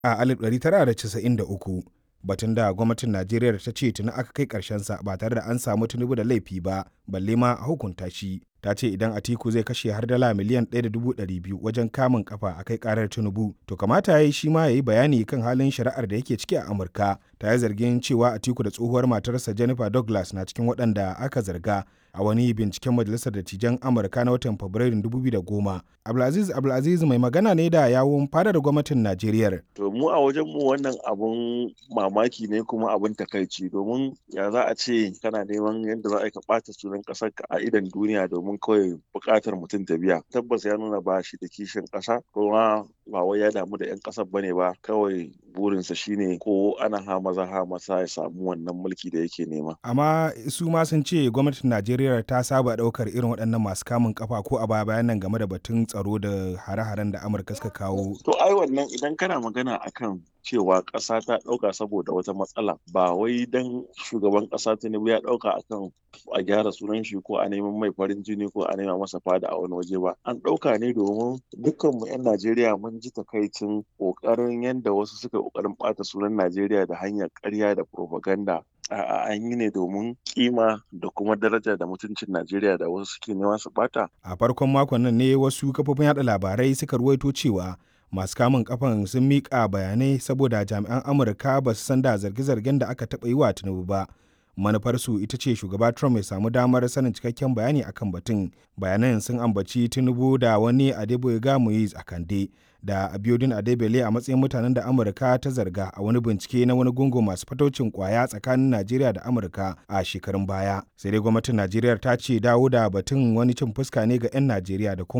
a 1993 batun da gwamnatin najeriya ta ce tuni aka kai sa ba tare da an samu tinubu da laifi ba balle ma a hukunta shi ta ce idan atiku zai kashe har dala miliyan 1.200 wajen kamun kafa a kai karar tinubu to kamata ya yi shi ma ya yi bayani kan halin shari'ar da yake ciki a amurka ta yi zargin cewa atiku da tsohuwar matarsa jennifer douglas na cikin waɗanda aka zarga a wani binciken majalisar dattijan amurka na watan fabrairun 2010 abdulaziz abdulaziz mai magana ne da yawun fadar gwamnatin najeriya to mu a wajen mu wannan abun mamaki ne kuma abun takaici domin ya za a ce kana neman yadda za a ka ɓata sunan ƙasar ka a idan duniya domin kawai buƙatar mutum ta biya tabbas ya nuna ba shi da kishin ƙasa kuma ba wai ya damu da 'yan ƙasar bane ba kawai burinsa shine ko ana ha maza ha masa ya samu wannan mulki da yake nema amma su ma sun ce gwamnatin najeriya ta saba ɗaukar irin waɗannan masu kamun kafa ko a baya bayan nan game da batun tsaro da hare-haren da amurka suka kawo to ai wannan idan kana magana akan cewa ƙasa ta ɗauka saboda wata matsala ba wai dan shugaban ƙasa tinubu ya ɗauka akan a gyara sunan shi ko a neman mai farin jini ko a nema masa fada a wani waje ba an ɗauka ne domin dukkan mu 'yan najeriya mun ji takaicin ƙoƙarin yadda wasu suka ƙoƙarin ɓata sunan najeriya da hanyar ƙarya da propaganda a'a an yi ne domin kima da kuma daraja da mutuncin Najeriya da wasu suke nema su bata. A farkon makon nan ne wasu kafofin yada labarai suka ruwaito cewa masu kamun kafan sun miƙa bayanai saboda jami'an Amurka ba su san da zarge-zargen da aka taɓa yi wa Tinubu ba. Manufarsu ita ce shugaba Trump ya samu damar sanin cikakken bayani akan batun. Bayanan sun ambaci Tinubu da wani Adeboyega Moise a Kande. da abiodun adebele a matsayin mutanen da amurka ta zarga a wani bincike na wani gungu masu fataucin kwaya tsakanin najeriya da amurka a shekarun baya sai dai gwamnatin najeriya ta ce dawo da batun wani cin fuska ne ga 'yan najeriya da kuma